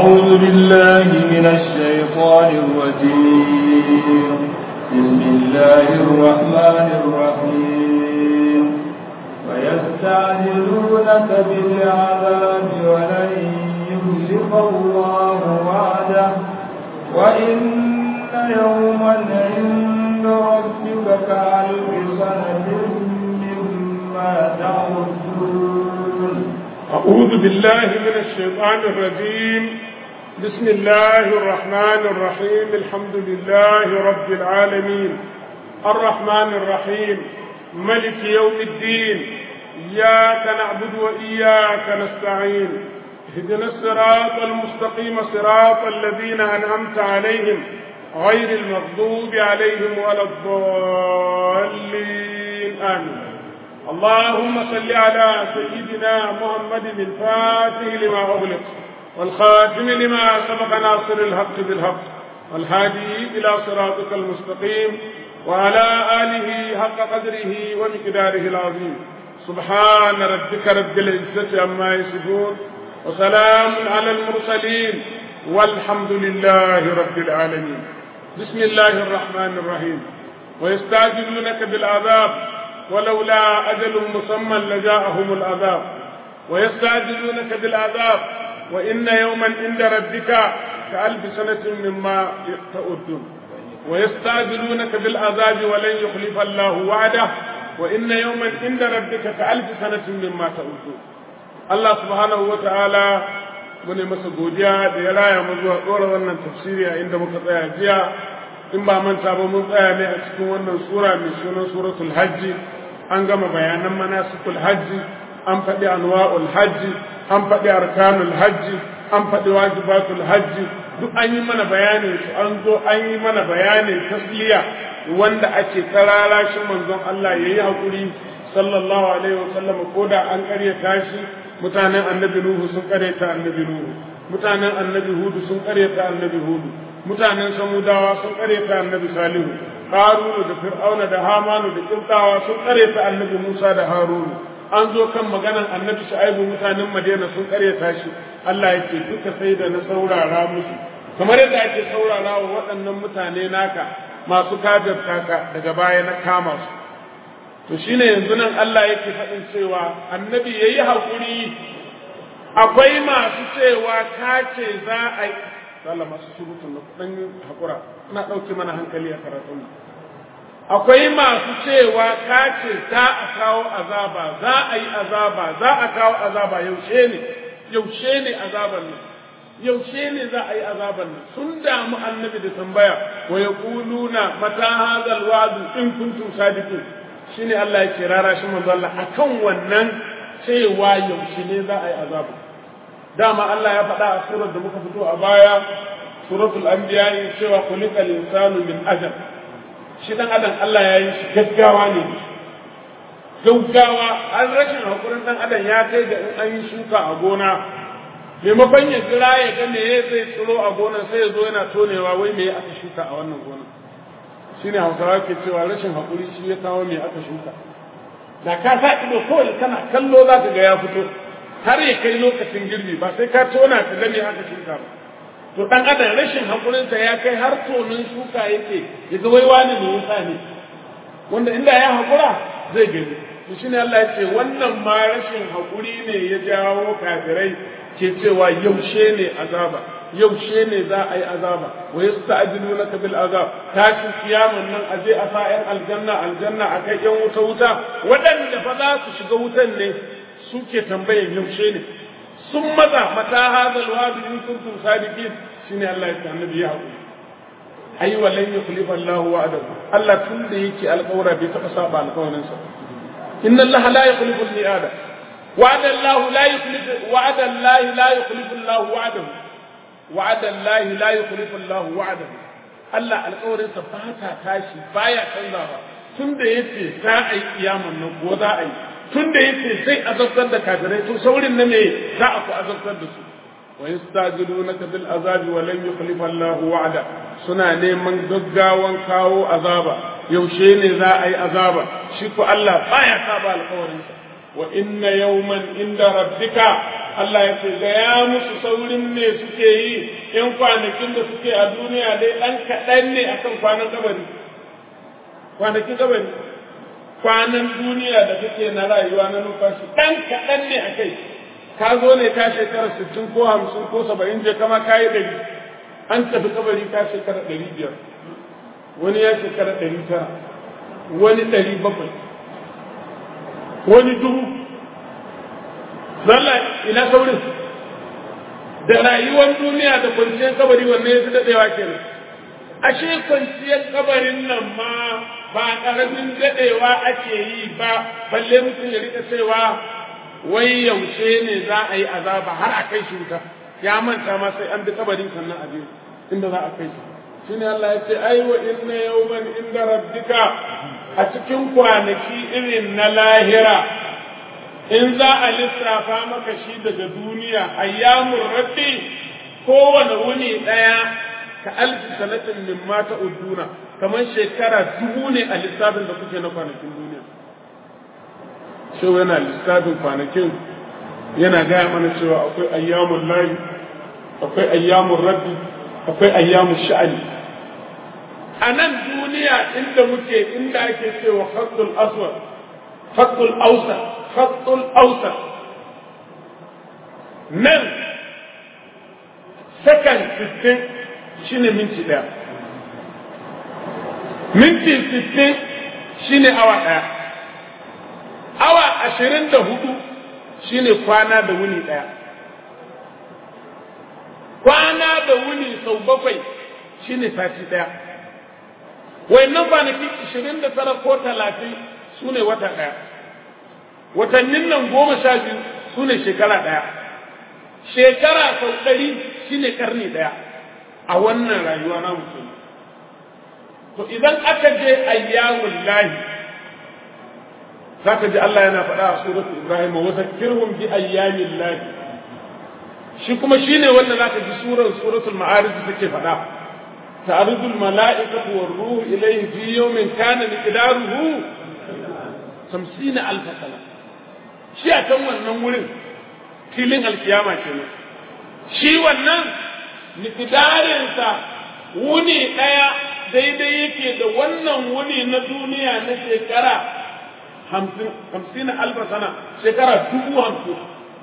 أعوذ بالله من الشيطان الرجيم بسم الله الرحمن الرحيم ويستعجلونك بالعذاب ولن يخلف الله وعده وإن يوما عند ربك كألف سنة مما تعدون أعوذ بالله من الشيطان الرجيم بسم الله الرحمن الرحيم الحمد لله رب العالمين الرحمن الرحيم ملك يوم الدين إياك نعبد وإياك نستعين اهدنا الصراط المستقيم صراط الذين أنعمت عليهم غير المغضوب عليهم ولا الضالين آمين اللهم صل على سيدنا محمد الفاتح لما أغلق والخاتم لما سبق ناصر الحق بالحق والهادي إلى صراطك المستقيم وعلى آله حق قدره ومقداره العظيم سبحان ربك رب العزة عما يصفون وسلام على المرسلين والحمد لله رب العالمين بسم الله الرحمن الرحيم ويستعجلونك بالعذاب ولولا أجل مسمى لجاءهم العذاب ويستعجلونك بالعذاب وإن يوما عند ربك كألف سنة مما تعدون ويستعجلونك بالعذاب ولن يخلف الله وعده وإن يوما عند ربك كألف سنة مما تعدون الله سبحانه وتعالى mune masa godiya da ya raya mu zuwa ɗora wannan tafsiri a inda muka tsaya jiya in ba manta ba mun tsaya ne a cikin wannan sura mai sunan suratul hajji an gama bayanan manasikul hajji an faɗi anwa'ul hajji an faɗi arkanul hajji an faɗi wajibatul hajji duk an yi mana bayanin su an zo an yi mana bayanin tasliya wanda ake tsarara shi manzon Allah yayi hakuri sallallahu alaihi wa sallam ko da an karyata shi mutanen annabi nuhu sun karyata annabi nuhu mutanen annabi hudu sun karyata annabi hudu mutanen samudawa sun karyata annabi salihu harunu da fir'auna da hamanu da kirtawa sun karyata annabi musa da harunu an zo kan maganan annabi shu'aibu mutanen madina sun karyata shi Allah yake duka sai da na saurara musu kamar yadda ake saurara wa waɗannan mutane naka masu kafirta ka daga baya na kama su to shine yanzu nan Allah yake faɗin cewa annabi yayi hakuri akwai masu cewa ka ce za a yi Allah masu surutun na dan hakura ina ɗauke mana hankali a karatun akwai masu cewa ka ce za a kawo azaba za a yi azaba za a kawo azaba yaushe ne yaushe ne azaban nan yaushe ne za a yi azaban nan sun damu annabi da tambaya wa yaquluna mata hadzal wa'du in kuntum sadiqin shine Allah ya ce rara shi manzo Allah akan wannan cewa yaushe ne za a yi azaba dama Allah ya faɗa a surar da muka fito a baya suratul anbiya cewa khuliqal insanu min ajal shi dan adam Allah ya yi shi gaggawa ne gaggawa an rashin hakurin dan adam ya kai ga in an yi shuka a gona maimakon ya jira ya ga me zai tsiro a gonar sai ya zo yana tonewa wai me aka shuka a wannan gonar shine hausawa ke cewa rashin hakuri shi ya kawo me aka shuka da ka sa ido kawai kana kallo za ka ga ya fito har ya kai lokacin girbi ba sai ka tona ka ga me aka shuka ba to dan adam rashin hakurinsa ya kai har tonin shuka yake ya ga wai wani ne yasa ne wanda inda ya hakura zai gani to shine Allah ya ce wannan ma rashin hakuri ne ya jawo kafirai ke cewa yaushe ne azaba yaushe ne za a yi azaba wa yasta'jilunaka bil azab tashin kiyaman nan aje a sa yan aljanna aljanna a kai yan wuta wuta waɗanda fa za su shiga wutan ne suke tambayan yaushe ne sun maza mata hadal wadi in kuntum sadiqin shine Allah ya annabi ya haƙuri ai walan yukhlifa Allahu wa'adahu Allah tun da yake alƙawara bai taɓa saba alƙawarin sa inna Allah la yukhlifu al-mi'ada wa'ada Allah la yukhlifu wa'ada Allah la yukhlifu Allah wa'adahu wa'ada Allah la yukhlifu Allah wa'adahu Allah alƙawarin sa ba ta tashi baya canzawa tun da yace za a yi kiyaman nan ko za a yi tun da yace zai azabtar da kafirai to saurin na me za a ku azabtar da su wa yastajilunaka bil azabi wa lan yukhlifa Allah wa'ada suna neman gaggawan kawo azaba yaushe ne za a yi azaba shi ko Allah baya saba alƙawarin sa wa inna yawman inda rabbika Allah ya ce ga ya musu saurin ne suke yi in kwanakin da suke a duniya dai ɗan kaɗan ne akan kwanan kabari kwanakin kabari kwanan duniya da kake na rayuwa na numfashi ɗan kaɗan ne a kai ka zo ne ka shekara sittin ko hamsin ko saba'in je kama ka yi ɗari an tafi kabari ka shekara ɗari biyar wani ya shekara ɗari tara wani ɗari bakwai wani dubu zalla ina saurin da rayuwar duniya da kwanciyar kabari wanne ya fi daɗewa kenan ashe kwanciyar kabarin nan ma ba ƙaramin daɗewa ake yi ba balle mutum ya rika cewa wai yaushe ne za a yi azaba har a kai shi wuta ya manta ma sai an bi kabarin sannan a biyu inda za a kai shi shine Allah ya ce ai wa inna yawman inda rabbika a cikin kwanaki irin na lahira in za a lissafa maka shi daga duniya ayyamun rabbi kowane wuni ɗaya ka alfi sanatin min mata uduna kamar shekara dubu ne a lissafin da kuke na kwanakin duniya shi yana lissafin kwanakin yana gaya mana cewa akwai ayyamun layi akwai ayyamun rabbi akwai ayyamun sha'ani a nan duniya inda muke inda ake cewa khatul aswad khatul ausar khatul ausar nan sakan 60 shine minti daya minti 60 shine awa daya awa 24 shine kwana da wuni daya kwana da wuni sau bakwai shine sati daya wayannan kwanaki 29 ko 30 su ne wata daya watannin nan goma sha biyu su ne shekara daya shekara sau ɗari shine karni daya a wannan rayuwa na mutum to idan aka je ayyamun lahi zaka ji Allah yana faɗa a suratul Ibrahim wa zakkirhum bi ayyamin lahi shi kuma shine wanda zaka ji surar suratul ma'arij take faɗa ta'rudu al-mala'ikatu war-ruhu ilayhi fi yawmin kana miqdaruhu 50 alf sana shi a kan wannan wurin filin alkiyama kenan shi wannan miqdarinsa wuni ɗaya daidai yake da wannan wuni na duniya na shekara hamsin alfa sana shekara dubu hamsin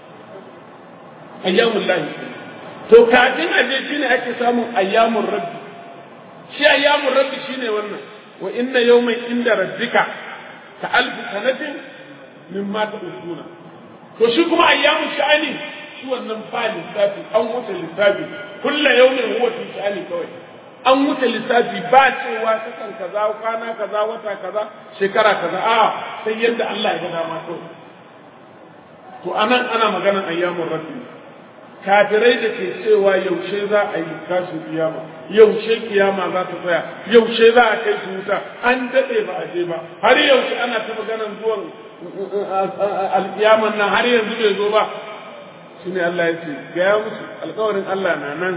ayyamun lahi to kafin a je shine ake samun ayyamun rabbi shi ayyamun rabbi shine wannan wa inna yawman inda rabbika ka alfi sanatin mimma ta'uduna to shi kuma ayyamun sha'ani shi wannan ba lissafi an wuce lissafi kulla yawmin huwa fi sha'ani kawai an wuce lissafi ba cewa sakan kaza kwana kaza wata kaza shekara kaza a sai yadda Allah ya ga dama kawai to anan ana maganar ayyamun rabbi kafirai da ke cewa yaushe za a yi tashin kiyama yaushe kiyama za ta tsaya yaushe za a kai su wuta an daɗe ba a je ba har yaushe ana ta maganar zuwan alkiyaman nan har yanzu bai zo ba shine Allah ya ce gaya musu alkawarin Allah na nan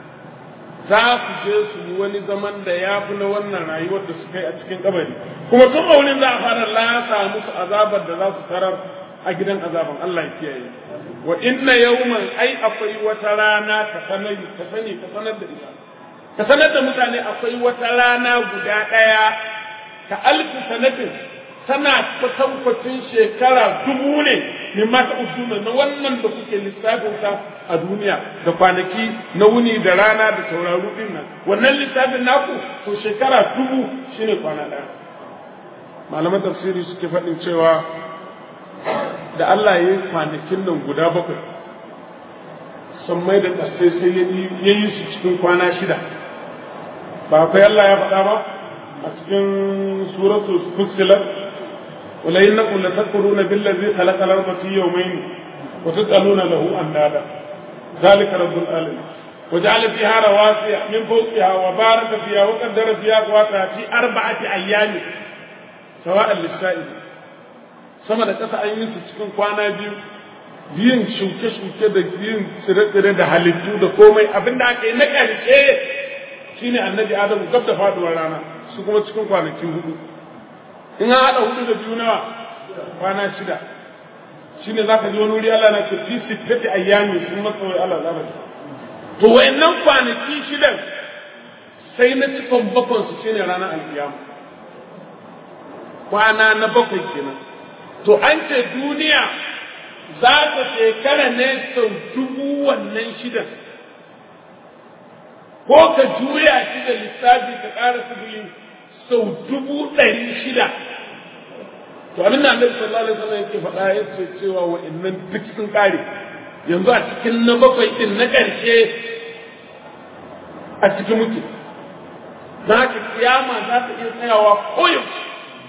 za su je su yi wani zaman da ya fi na wannan rayuwar da suka yi a cikin kabari kuma tun a wurin za a fara lasa musu azabar da za su tarar a gidan azaban Allah ya kiyaye wa inna yawman ai akwai wata rana ka sani ka sani ka sanar da ita ka sanar da mutane akwai wata rana guda ɗaya ka alfi sanatin tana kwatankwacin shekara dubu ne min ma ta usuna na wannan da kuke lissafin sa a duniya da kwanaki na wuni da rana da tauraru din nan wannan lissafin naku to shekara dubu shine kwana ɗaya malaman tafsiri suke faɗin cewa da Allah ya yi kwanakin nan guda bakwai sammai da ƙasai sai ya yi su cikin kwana shida ba akwai Allah ya faɗa ba a cikin suratul fussilat wala innakum latakfuruna billazi khalaqa al-ardha fi yawmayn wa taj'aluna lahu andada ذلك رب العالمين وجعل فيها رواسي من فوقها وبارك فيها وقدر فيها أقواتها في أربعة أيام سواء للسائل sama da ƙasa an yi su cikin kwana biyu biyun shuke-shuke da biyun tsire-tsire da halittu da komai abin da aka yi na ƙarshe shine annabi adamu gab da faduwar rana su kuma cikin kwanaki hudu in an haɗa hudu da biyu nawa kwana shida shine zaka ji wani wuri Allah na ce fi sittati ayyami sun masa wai Allah zaka ji to wayannan kwanaki shidan sai na cikon bakon su shine ranar alkiyama kwana na bakwai kenan to an ce duniya za ta shekara ne sau dubu wannan shidan ko ka juya shi da lissafi ka ƙara sifili sau dubu ɗari shida to abin da annabi sallallahu alaihi wasallam yake faɗa ya ce cewa wa'annan duk sun ƙare yanzu a cikin na bakwai din na ƙarshe a cikin muke za ka kiyama za ta iya tsayawa koyaushe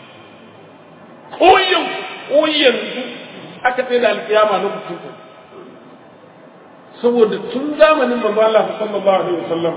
koyaushe ko yanzu aka tsaye da alkiyama na mutum saboda tun zamanin manzo Allah sallallahu alaihi wasallam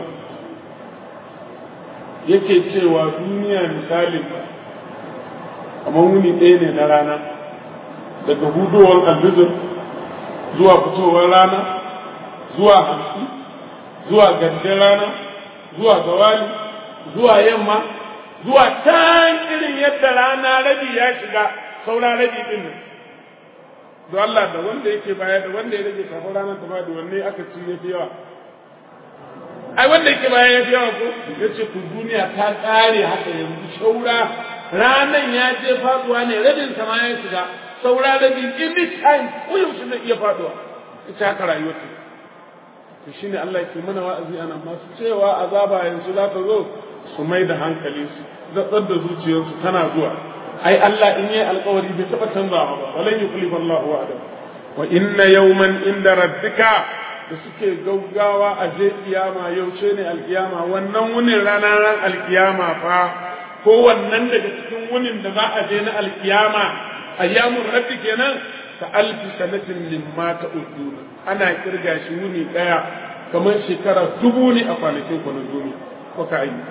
yake cewa duniya misalin kamar wuni ɗaya ne na rana daga hudowar albizir zuwa fitowar rana zuwa hamsi zuwa gandun rana zuwa zawali zuwa yamma zuwa can irin yadda rana rabi ya shiga saura rabi din nan don Allah da wanda yake baya da wanda ya rage kafin ranar ta da wanne aka ci ya fi yawa ai wanda yake baya ya fi yawa ko ya ce ku duniya ta ƙare haka yanzu shaura ranan ya je faduwa ne rabin sama ya shiga saura rabi any time ko yaushe zai iya faduwa ita haka rayuwar ta to shine Allah yake mana wa'azi ana masu cewa azaba yanzu za ta zo su mai da hankali su zatsar da zuciyarsu tana zuwa ai Allah in yi alkawari bai taɓa canzawa ba walan yukhlifa Allahu wa'ada wa inna yawman inda rabbika da suke gaugawa a je kiyama yaushe ne alkiyama wannan wunin ranar ran alkiyama fa ko wannan daga cikin wunin da za a je na alkiyama ayyamun rabbi kenan ka alfi sanatin mimma ta'uduna ana kirga shi wuni daya kamar shekara dubu ne a kwanakin kwanan duniya ko ka ayi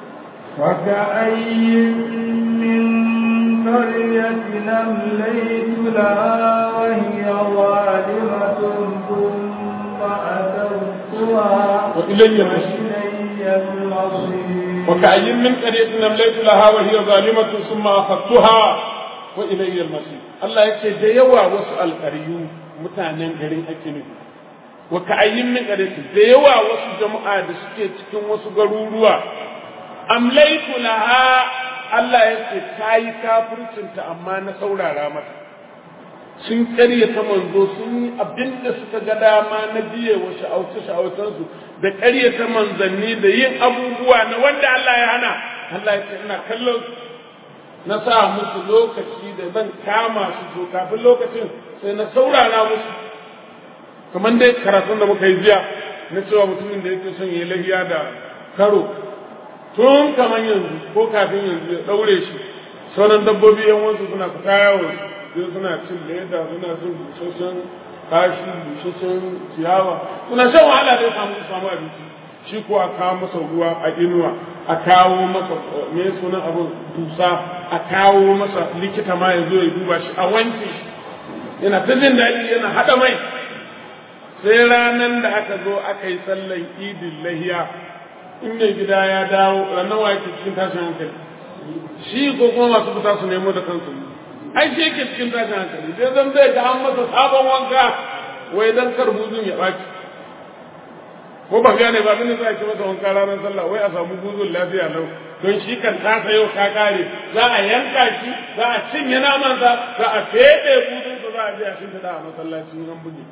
وكأي من قرية أمليت لها وهي ظالمة ثم أتوتها وإلي المصير وإلي المصير وكأي من قرية أمليت لها وهي ظالمة ثم أخذتها وإلي المصير الله يكي ديوا وسأل قريو mutanen garin ake nufi wa ka'ayyin min qaryatin da yawa wasu jama'a da suke cikin wasu garuruwa amlaitu laha Allah ya ce ta yi kafircinta amma na saurara mata sun ƙaryata manzo sun yi abin da suka ga dama na biye wa sha'auce sha'aucensu da ƙaryata manzanni da yin abubuwa na wanda Allah ya hana Allah ya ce ina kallon na sa musu lokaci da zan kama su to kafin lokacin sai na saurara musu kamar dai karatun da muka yi jiya na cewa mutumin da yake son ya lahiya da karo tun kamar yanzu ko kafin yanzu ya daure shi sauran dabbobi yan wasu suna fita yawo sai suna cin leda suna cin busasshen kashi busasshen ciyawa suna shan wahala da ya samu samu abinci shi ko a kawo masa ruwa a inuwa a kawo masa me sunan abin dusa a kawo masa likita ma ya zo ya duba shi a wanke shi yana ta jin daɗi yana haɗa mai sai ranar da aka zo aka yi sallan idin lahiya in mai gida ya dawo ranar wa yake cikin tashin hankali shi ko kuma masu fita su nemo da kansu ai shi yake cikin tashin hankali sai zan zai ga an masa sabon wanka wai dan kar buzun ya ɓaci ko ba gane ba abin da za a ci masa wanka ranar sallah wai a samu buzun lafiya lau don shi kan ta sayo ta kare za a yanka shi za a cinye namansa za a feɗe buzun za a je a shimfiɗa a masallacin an buge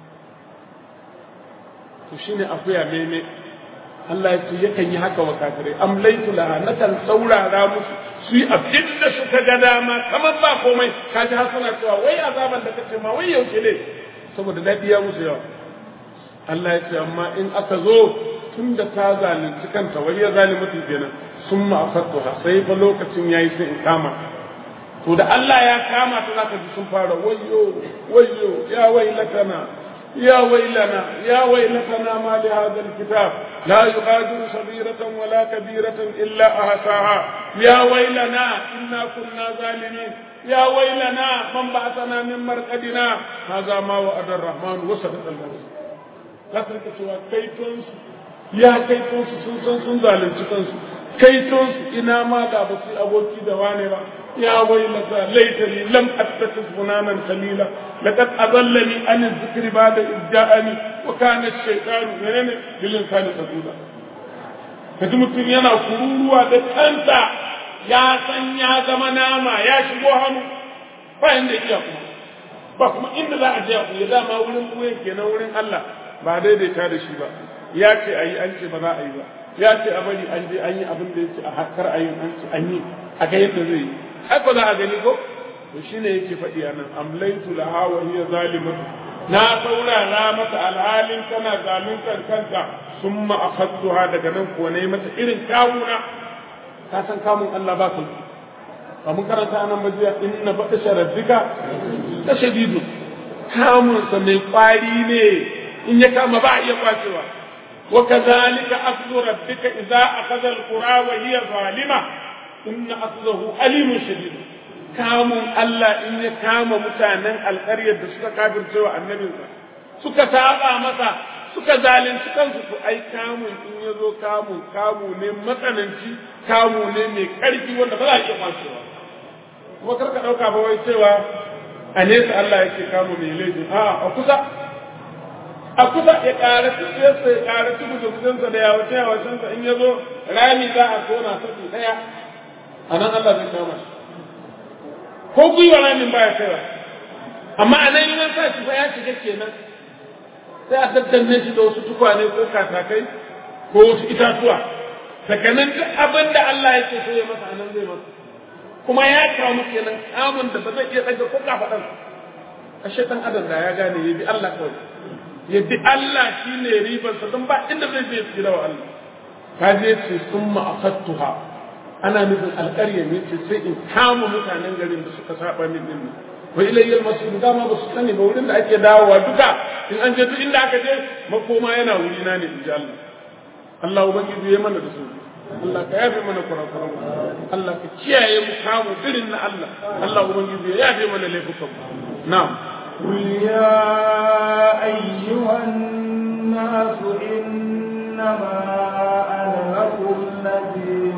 to shine akuya meme Allah ya ce yakan yi haka wa kafirai amlaitu laha nakan saurara musu su yi abin da suka ga dama kamar ba komai ka ji har suna cewa wai azaban da kace ma wai yaushe ne saboda daɗi ya musu yawa Allah ya ce amma in aka zo tun da ta zalunci kanta wai ya zalimatu kenan sun ma afattuha sai fa lokacin yayi sai in kama to da Allah ya kama ta zaka ji sun fara wayyo wayyo ya wailatana يا ويلنا يا ويلتنا ما لهذا الكتاب لا يغادر صغيرة ولا كبيرة إلا أحصاها يا ويلنا إنا كنا ظالمين يا ويلنا من بعثنا من مرقدنا هذا ما وعد الرحمن وصدق المرسل لا تلك سوى كيتونس يا كيتونس سنسن سن ظالم سكنس كيتونس إنا ما دا بسي أبوكي دواني با يا ويلتى ليتني لم اتخذ فلانا خليلا لقد اضلني عن الذكر بعد اذ جاءني وكان الشيطان منين للانسان خذولا kaji mutum yana kururuwa da kansa ya san ya zama nama ya shigo hannu ba inda iya kuma ba kuma inda za a je ku ya dama wurin kuwa kenan wurin Allah ba daidaita da shi ba ya ce a yi an ce ba za a yi ba ya ce a bari an je an yi abin da ya ce a hakar a yi an ce an yi a ga yadda zai yi haka za a gani ko to shine yake faɗi a nan amlaitu laha wa hiya zalimatu na saurara mata alhalin tana zaluntar kanta summa akhadtuha daga nan ko ne mata irin kawuna ka san kamun Allah ba kai ba mun karanta anan majiya inna baɗa rabbika ta shadidu kamun sa mai kwari ne in ya kama ba iya kwacewa wa kadhalika akhdhu rabbika idza akhadha alqura wa hiya zalima inna akhdahu alimun shadid kamun Allah in ya kama mutanen alƙaryar da suka kafirce wa annabinsa suka saba masa suka zalunci kansu to ai kamun in ya zo kamun kamu ne matsananci kamu ne mai ƙarfi wanda ba za a iya kwacewa kuma karka ɗauka ba wai cewa a nesa Allah yake kamu mai laifin a a kusa a kusa ya ƙara tuɗiyarsa ya ƙara tuɗi da yawace yawacensa in ya zo rami za a tona saki ɗaya a nan Allah zai kama shi ko gwiwa ramin baya kaiwa amma a nan yi sa shi fa ya shiga kenan sai a daddanne shi da wasu tukwane ko katakai ko wasu itatuwa daga nan duk abin da Allah yake so ya masa a nan zai masa kuma ya kamu kenan kamun da ba zai iya ɗaga ko kafaɗan ashe ɗan adam da ya gane ya bi Allah kawai ya bi Allah shine ribarsa don ba inda zai je tsira wa Allah ka je ce sun ma'akattuha ana nufin alƙarya ne ce sai in kama mutanen garin da suka saba min din wa ilayyal masjid dama ba su sani ba wurin da ake dawowa duka in an je duk inda aka je makoma yana wuri na ne inji Allah Allah ubangiji ya mana da su Allah ka yafe mana kurakuran Allah ka kiyaye mu kamu irin na Allah Allah ubangiji ya yafe mana laifukan mu na'am قل يا أيها الناس إنما أنا لكم نذير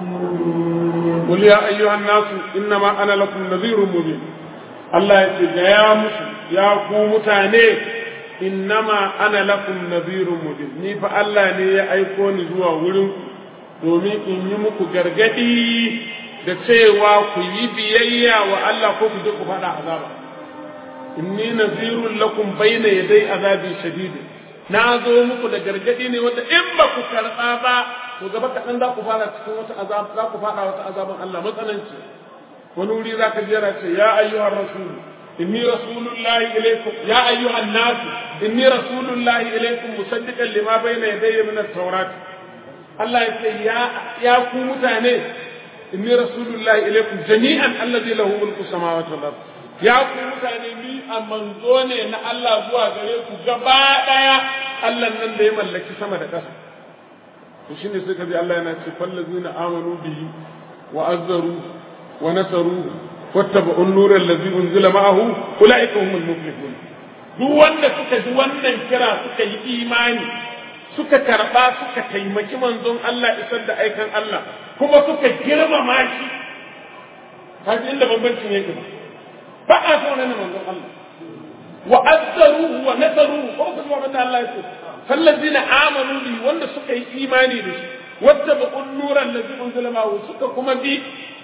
مبين قل يا أيها الناس إنما أنا لكم نذير مبين الله يقول يا مسلم يا قوم تاني إنما أنا لكم نذير مبين ni fa Allah ne ya aiko ni zuwa wurin domin in yi muku gargadi da cewa ku yi biyayya wa Allah ko ku je ku faɗa azaba inni nazirun lakum bayna yaday azabin shadid na zo muku da gargadi ne wanda in ba ku karɓa ba to gaba kaɗan za ku fara cikin wata azab za ku fara wata azaban Allah matsananci wani wuri za ka jera ce ya ayyuhar rasul inni rasulullahi ilaykum ya ayyuhan nas inni rasulullahi ilaykum musaddiqan lima bayna yadayya min at-taurat Allah ya ce ya ya ku mutane inni rasulullahi ilaykum jami'an alladhi lahu mulku samawati wal ard ya ku mutane ni a manzo ne na Allah zuwa gare ku gaba daya Allah nan da ya mallaki sama da ƙasa to shine sai kaji Allah yana ce fallazina amanu bihi wa azzaru wa nasaru wattaba'u an-nura allazi unzila ma'ahu ulaika humul muflihun duk wanda suka ji wannan kira suka yi imani suka karba suka taimaki manzon Allah isar da aikan Allah kuma suka girmama shi kaji inda bambancin yake ba a so nan manzon Allah wa azzaruhu wa nasaruhu ko kuma wanda Allah ya ce fallazina amanu bi wanda suka yi imani da shi wattaba'un nuran ladzi unzila ma'ahu suka kuma bi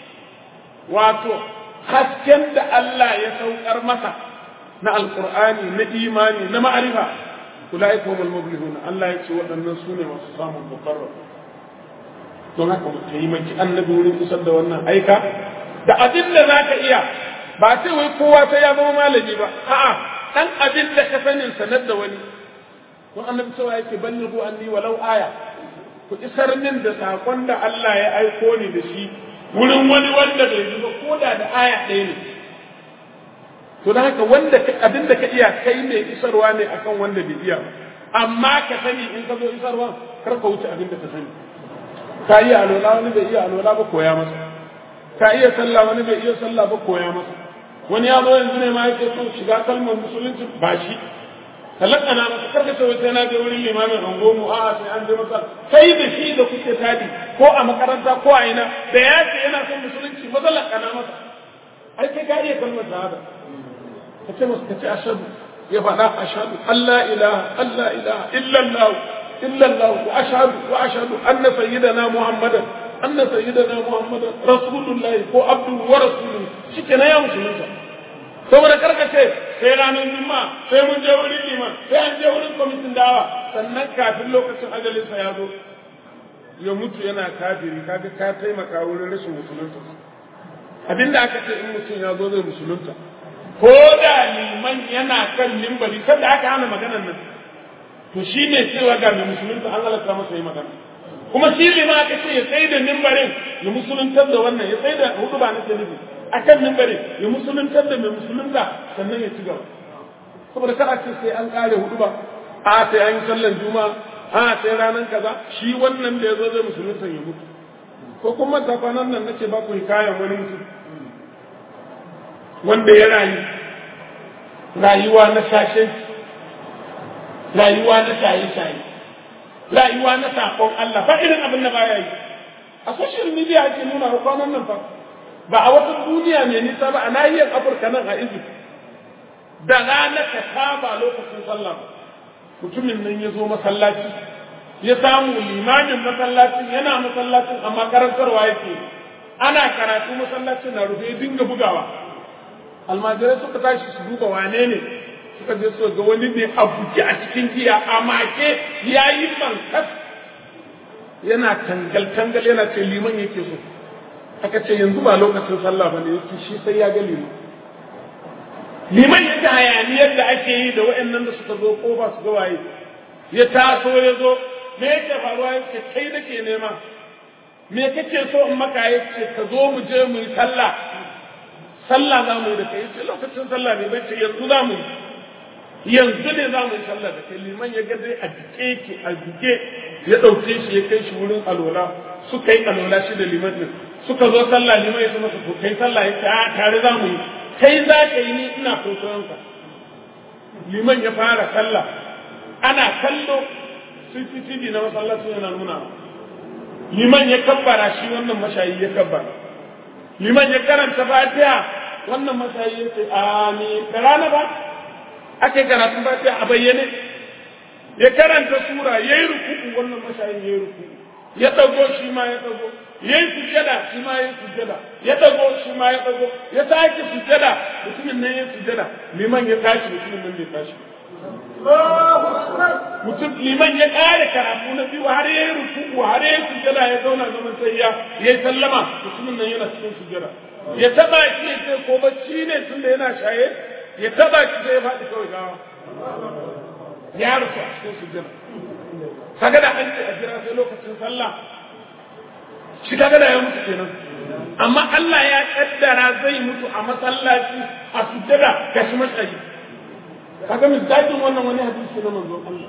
wato hasken da Allah ya saukar masa na alqur'ani na imani na ma'arifa ulaika humul muflihun Allah ya ce waɗannan su ne masu samun mukarrar don haka mu taimaki annabi wurin isar da wannan aika da abin da zaka iya ba sai wai kowa sai ya zama malami ba a'a dan abin da ka sanin sanar da wani don annabi cewa yake ballighu anni walau aya ku isar min da sakon da Allah ya aiko ni da shi wurin wani wanda bai ji ba ko da da aya ɗaya ne to da haka wanda abin da ka iya kai mai isarwa ne akan wanda bai iya amma ka sani in ka zo isarwa kar ka wuce abin da ka sani ka iya alola wani bai iya alola ba koya masa ka iya sallah wani bai iya sallah ba koya masa wani ya zo yanzu ne ma yake so shiga kalmar musulunci ba shi talakana masa karka ce sai na je wurin limamin angomu a sai an je masa kai da shi da kuke tadi ko a makaranta ko a ina da ya ce yana son musulunci maza lakana masa ai kai ka iya kalmar shahada ka ce masa ka ce ashadu ya faɗa ashadu Allah ilaha Allah ilaha illallah illallah wa ashadu wa ashadu anna sayyidana muhammadan anna sayyidana muhammadan rasulullahi ko abdu wa rasuluhu shikenan ya musulunta saboda karkace sai ranar juma'a sai mun je wurin liman sai an je wurin kwamitin dawa sannan kafin lokacin ajalinsa ya zo ya mutu yana kafiri kaga ka taimaka wurin rashin musulunta abinda aka ce in mutum ya zo zai musulunta ko da liman yana kan limbari sanda aka hana maganar nan to shi ne cewa ga mai musulunta an halatta masa yi magana kuma shi liman aka ce ya tsaye da mimbarin ya musuluntar da wannan ya tsaye da hudu ba na nufi a kan mimbari ya musuluntar da mai musulunta sannan ya ci gaba saboda kada ce sai an kare hudu ba a sai an yi sallan juma'a a sai ranar kaza shi wannan da ya zo zai musulunta ya mutu ko kuma ta kwanan nan nace ba ku kayan wani mutum wanda ya rayu rayuwa na sashenci rayuwa na shaye-shaye rayuwa na sakon Allah ba irin abin da baya yi a social media ake nuna kwanan nan fa ba a wata duniya mai nisa ba a nahiyar afirka nan a egypt da rana ka kama lokacin sallah mutumin nan ya zo masallaci ya samu limamin masallacin yana masallacin amma karantarwa yake ana karatu masallacin na rufe dinga bugawa almajirai suka tashi su duba wane ne suka je su ga wani ne a buki a cikin giya a make ya yi mankas yana tangal-tangal yana ce liman yake so aka ce yanzu ba lokacin sallah ba ne yake shi sai ya ga liman liman yake hayaniyar da ake yi da waɗannan da suka zo kofa su ga waye ya taso ya zo me yake faruwa yake kai nake nema me kake so in maka yace ka zo mu je mu yi sallah sallah za mu yi da kai yace lokacin sallah ne bai ce yanzu za mu yi yanzu ne za mu yi sallah da kai liman ya ga dai a jike ki a jike ya ɗauke shi ya kai shi wurin alola suka yi alola shi da liman din suka zo sallah liman ya ce masa to kai sallah ya ce a tare za mu yi kai za ka yi ni ina kwaikwayon ka liman ya fara sallah ana kallo CCTV na masallaci yana nuna liman ya kabbara shi wannan mashayi ya kabbara liman ya karanta fatiha wannan mashayi ya ce amin da rana ba ake karatun fatiha a bayyane ya karanta sura ya yi rukuku wannan mashayin ya yi rukuku ya ɗago shi ma ya ɗago ya yi sujjada shi ma ya yi sujjada ya ɗago shi ma ya ɗago ya sake sujjada mutumin nan ya sujjada liman ya tashi mutumin nan bai tashi mutum liman ya ƙare karatu na biyu har ya yi rukuku har ya yi sujjada ya zauna zaman sai ya yi sallama mutumin nan yana cikin sujjada ya taɓa shi ya ce ko bacci ne tunda yana shaye ya taɓa shi sai ya faɗi kawai gawa ya rufu a cikin sujjada kaga da an ce a jira sai lokacin sallah shi kaga da ya mutu kenan amma Allah ya kaddara zai mutu a masallaci a sujjada ga shi mashayi kaga misalin wannan wani hadisi na manzon Allah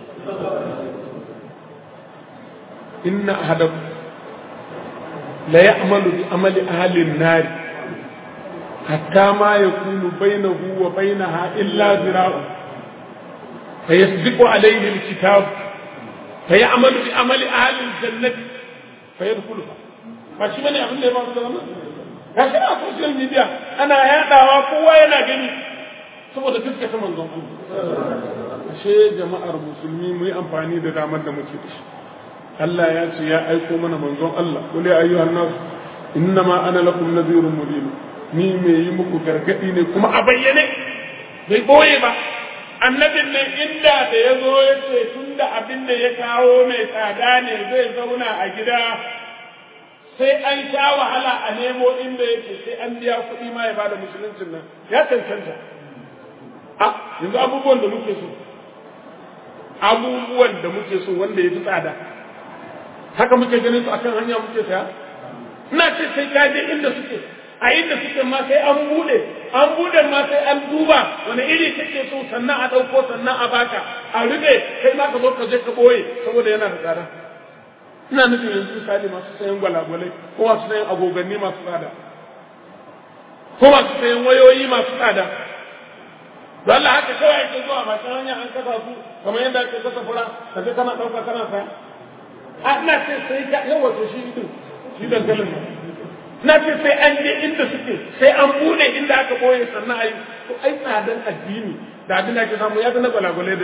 inna ahadakum la ya'malu bi amali ahli an-nar hatta ma yakunu bainahu wa bainaha illa zira'un فيسبق عليه الكتاب فيعمل بعمل أهل الجنة فيدخلها فشي من يعمل لي بعض الزمان gashi a social media ana yadawa kowa yana gani saboda gaskata manzon Allah ashe jama'ar musulmi mu yi amfani da damar da muke da shi Allah ya ce ya aiko mana manzon Allah qul ya ayyuhan nas innama ana lakum nadhirun mubin ni me yi muku gargadi ne kuma a bayyane bai boye ba annabin nan inda da ya zo ya ce tun da abin da ya kawo mai tsada ne zai zauna a gida sai an sha wahala a nemo inda yake sai an biya kuɗi ma ya bada musuluncin nan ya cancanta a yanzu abubuwan da muke so abubuwan da muke so wanda ya fi tsada haka muke ganin su akan hanya muke saya ina ce sai ka je inda suke a inda suke ma sai an bude an bude ma sai an duba wani iri kake so sannan a ɗauko sannan a baka a rube kai ma ka zo ka je ka ɓoye saboda yana da tsada ina nufin yanzu misali masu sayan gwalagwalai ko masu sayan agoganni masu tsada ko masu sayan wayoyi masu tsada don Allah haka kawai ake zuwa ba ta hanya an kasa su kamar yadda ake kasa fura ka je kana ɗauka kana saya a ina ce sai ka yawa to shi din shi dankalin nan na ce sai an je inda suke sai an bude inda aka boye sannan a yi to ai tsadan addini da abin da ake samu ya fi na gwalagwale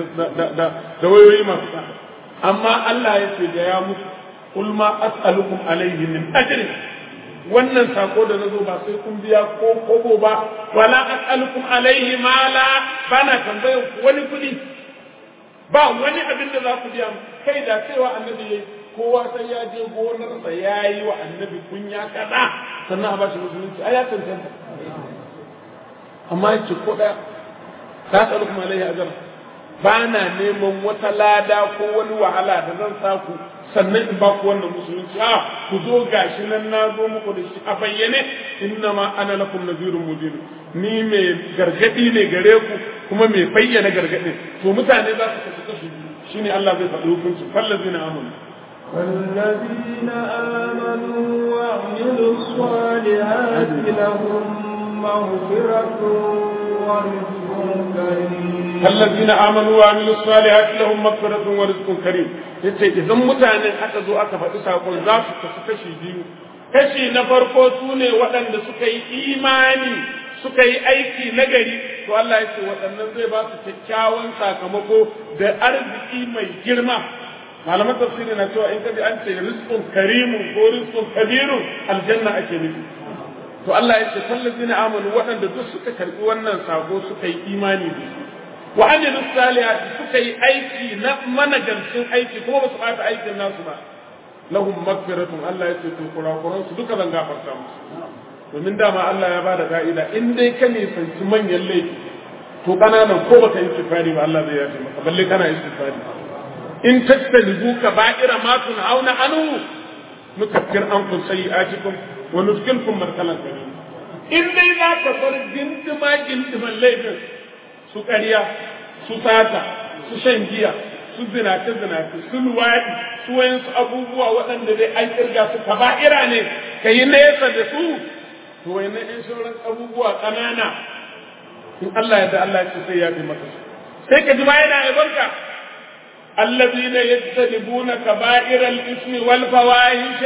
da wayoyi masu tsada amma Allah ya ce da ya musu kul ma as'alukum alayhi min ajrin wannan sako da nazo ba sai kun biya ko kobo ba wala as'alukum alayhi mala bana tambayar ku wani kudi ba wani abin da za ku biya kai da cewa annabi yayi kowa sai ya je gonarsa ya yi wa annabi kunya kaza sannan a ba shi musulunci ai ya cancanta amma yace ko daya ta tsalukum alaihi ajr ba na neman wata lada ko wani wahala da zan sa ku sannan in ba ku wannan musulunci a ku zo gashi nan na zo muku da shi a bayyane inna ma ana lakum nazirun mubin ni mai gargadi ne gare ku kuma mai bayyana gargadi to mutane za su kasu kasu shine Allah zai faɗi hukunci fallazina amanu والذين آمنوا وعملوا الصالحات لهم مغفرة ورزق كريم الذين آمنوا وعملوا الصالحات لهم مغفرة ورزق كريم yace idan mutanen aka zo aka faɗi saƙon za su kasu kashi biyu kashi na farko su ne waɗanda suka yi imani suka yi aiki nagari to Allah ya ce waɗannan zai ba su kyakkyawan sakamako da arziki mai girma malaman tafsiri na cewa in kaji an ce rizqun karimun ko rizqun kabirun aljanna ake nufi to Allah ya ce fallazina amanu waɗanda duk suka karbi wannan sako suka yi imani da shi wa amilu salihati suka yi aiki na managarcin aiki kuma ba su ɓata aikin nasu ba lahum magfiratun Allah ya ce to kurakuran su duka zan gafarta musu domin dama Allah ya bada ka'ida in dai ka nisanci manyan laifi to kananan ko baka yi istighfari ba Allah zai yafe maka balle kana istighfari in tattalibu kaba'ira ma tunhauna anhu nukaffir ankum sayi'atikum wa nudkhilkum markalan karim in dai za ka bar gindima gindiman laifin su ƙarya su sata su shan giya su zinace zinace su luwaɗi su wayansu abubuwa waɗanda dai an kirga su kaba'ira ne ka yi nesa da su to wayannan in sauran abubuwa ƙanana in Allah ya da Allah ya ce sai ya fi maka su sai ka ji ma yana albarka الذين يجتنبون كبائر الإثم والفواحش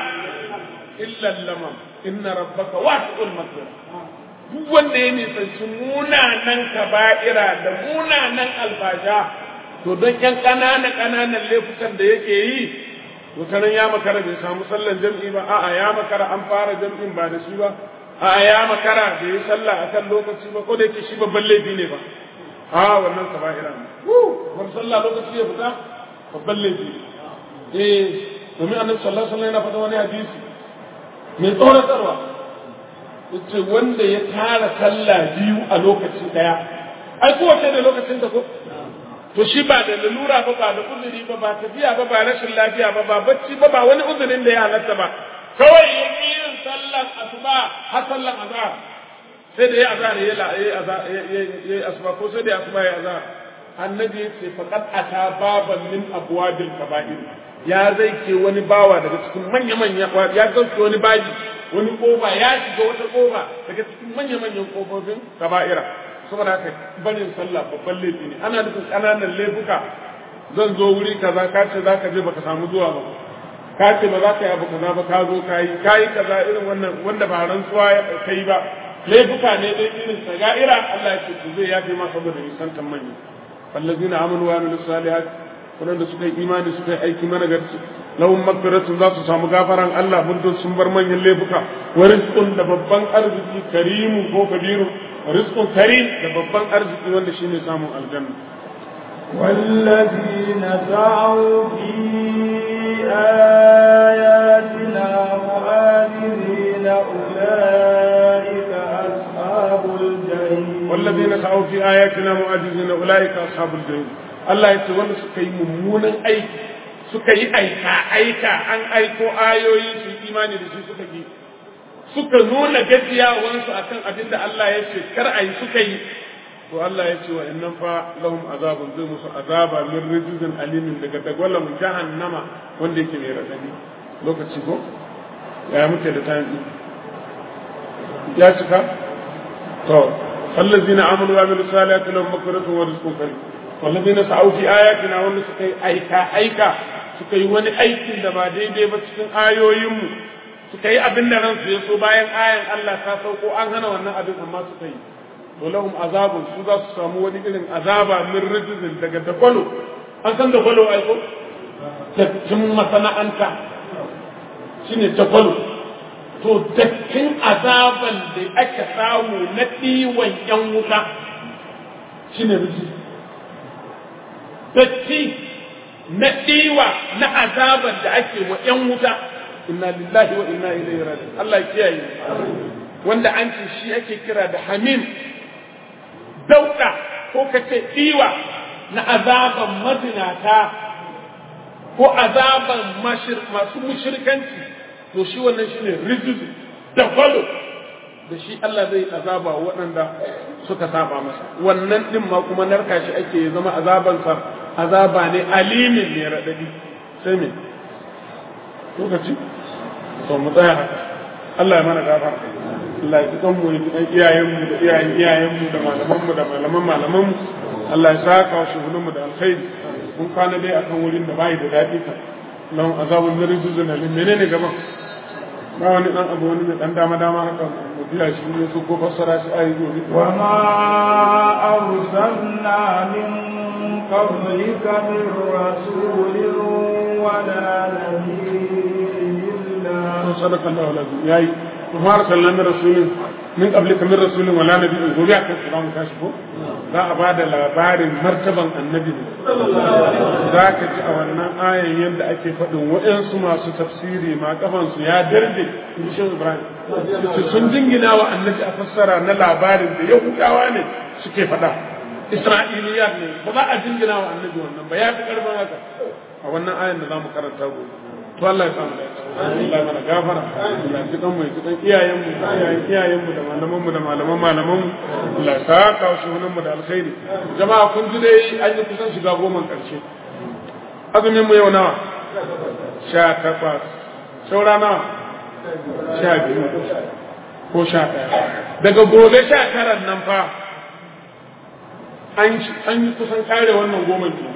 إلا اللمم إن ربك واسع المغفرة duk wanda ya nisanci munanan kaba'ira da munanan albasha to don yan ƙananan ƙananan laifukan da yake yi to tanan ya makara bai samu sallan jam'i ba a'a ya makara an fara jam'in ba da shi ba a'a ya makara bai yi sallah akan lokaci ba ko da yake shi babban laifi ne ba a wannan kaba'ira ne wani sallah lokaci ya fita babban laifi eh domin annabi sallallahu alaihi wasallam yana faɗa wani hadisi mai tsoratarwa yace wanda ya tara sallah biyu a lokaci daya ai kowace da lokacin ta ko to shi ba da lalura ba ba da uzuri ba ba tafiya ba ba rashin lafiya ba ba bacci ba ba wani uzurin da ya halatta ba kawai ya yin sallan asuba har sallan azhar sai da ya azhar ya yi asuba ko sai da ya asuba ya azhar annabi ya ce faqad ata baban min abwabil kaba'ir ya zai ke wani bawa daga cikin manya manya ya zauke wani baji wani kofa ya shiga wata kofa daga cikin manya manyan kofofin kaba'ira saboda haka barin sallah babban laifi ne ana nufin ƙananan laifuka zan zo wuri kaza ka ce za ka je baka samu zuwa ba ka ce ba za ka yi abu kaza ba ka zo ka yi ka yi kaza irin wannan wanda ba rantsuwa ka yi ba laifuka ne dai irin saga'ira Allah ya ce ku zai yafe ma saboda nisantan manya fallazina amanu wa amilu salihat wadanda suka yi imani suka yi aiki mana garci lahum magfiratun za su samu gafaran Allah muddin sun bar manyan laifuka wa rizqun da babban arziki karimun ko kabirun rizqun karim da babban arziki wanda shine samun aljanna والذين سعوا في آياتنا معاجزين أولئك أصحاب الجحيم والذين سعوا في آياتنا معاجزين أولئك أصحاب الجحيم Allah ya ce wanda suka yi mummunan aiki suka yi aika aika an aiko ayoyi su imani da shi suka yi suka nuna gajiyawansu akan abin da Allah ya ce kar a yi suka yi to Allah ya ce wa innan fa lahum azabun zai musu azaba min rijzin alimin daga dagwalan jahannama wanda yake mai radadi lokaci ko ya muke da tayin ya cika to wallazina amanu wa amilus salihati lahum maghfiratun wa rizqun karim wallazina sa'u fi ayatina wanda suka yi aika aika suka yi wani aikin da ba daidai ba cikin ayoyinmu suka yi abin da ransu ya so bayan ayan Allah ta sauko an hana wannan abin amma suka yi to lahum azabun su za su samu wani irin azaba min rijzin daga dakwalo an san dakwalo ai ko dattin masana'anta shine dakwalo to dattin azaban da aka samu na ɗiwon yan wuta shine rijzi datti na ɗiwa na azaban da ake wa yan wuta inna lillahi wa inna ilaihi raji'un Allah ya kiyaye wanda an ce shi ake kira da hamim dauɗa ko ka ce ɗiwa na azaban mazinata ko azaban masu mushirkanci to shi wannan shi ne rijizu da kwalo da shi Allah zai azaba waɗanda suka saba masa wannan ɗin ma kuma narka shi ake zama azabansa azaba ne alimin ne raɗaɗi sai me lokaci to mu tsaya haka Allah ya mana gafara Allah ya ji mu ya ji iyayenmu da iyayen iyayenmu da malamanmu da malaman malamanmu Allah ya saka wa shugunanmu da alkhairi mun kwana dai akan wurin da bai da daɗi ka lahum azabun min rijzin alim menene gaban ba wani dan abu wani mai dan dama dama haka mu biya shi ne su ko fassara shi ayi gobe wa ma arsalna min qablika min rasulin wala nabiyyin illa صدق الله العظيم yayi kuma arsalna min rasulin min qablika min rasulin wala nabiyyin gobe akan su zamu tashi ko za a bada labarin martaban annabi ne za ka ji a wannan ayan yadda ake faɗin waɗansu masu tafsiri ma kafansu ya darje in shi ibrahim su sun jingina wa annabi a fassara na labarin da yahudawa ne suke faɗa isra'iliyat ne ba za a jingina wa annabi wannan ba ya fi ƙarfin haka a wannan ayan da za mu karanta gobe to Allah ya samu dace Allah mana gafara Allah ji kan mu ji kan iyayen mu iyayen iyayen mu da malaman mu da malaman malaman mu Allah ya saka wa shugunan mu da alkhairi jama'a kun ji dai an yi kusan shiga goma karshe azumin mu yau nawa sha takwas saura nawa sha biyu ko sha ɗaya daga gobe sha taran nan fa an yi kusan kare wannan goma ke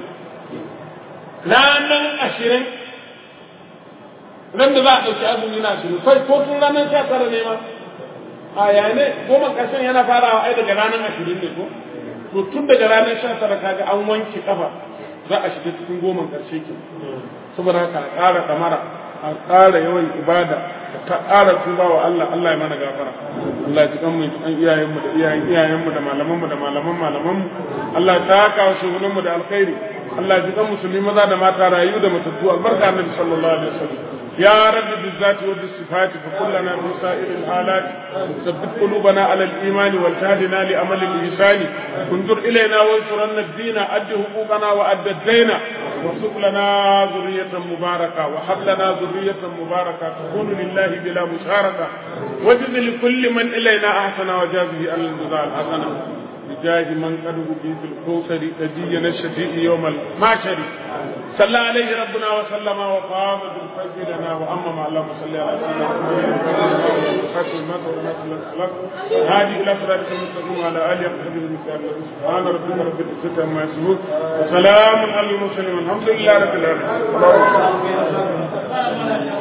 ranar ashirin ran da za a ɗauki azumi na shiru kai ko tun ranar sha tara ne ma a ya ne goma ƙarshen yana farawa ai daga ranar ashirin ne ko to tun daga ranar sha tara kaga an wanke kafa za a shiga cikin goma ƙarshe ke saboda haka a ƙara ɗamara a ƙara yawan ibada ta ƙara tuba wa Allah Allah ya mana gafara Allah ya ji kanmu ya kan iyayenmu da iyayen iyayenmu da malamanmu da malaman malamanmu Allah ya taka wa shugunanmu da alkhairi Allah ya ji kan musulmi maza da mata rayu da matattu albarka annabi sallallahu alaihi wasallam يا رب بالذات وبالصفات فكلنا في سائر الحالات ثبت قلوبنا على الإيمان والتهدنا لأمل الإنسان انظر إلينا وانصرنا الدين أد حقوقنا وأد الدين وارزق لنا ذرية مباركة وهب لنا ذرية مباركة تكون لله بلا مشاركة وجز لكل من إلينا أحسن وجازه على الجزاء الحسنة بجاه من قد به في الكوثر نبينا الشفيع يوم المعشر صلى عليه ربنا وسلم وقام بالفجر لنا وأمم اللهم صل على سيدنا محمد هذه إلى صراطك المستقيم وعلى آله وصحبه المسلمين سبحان ربك رب العزة عما يصفون وسلام على المرسلين والحمد لله رب العالمين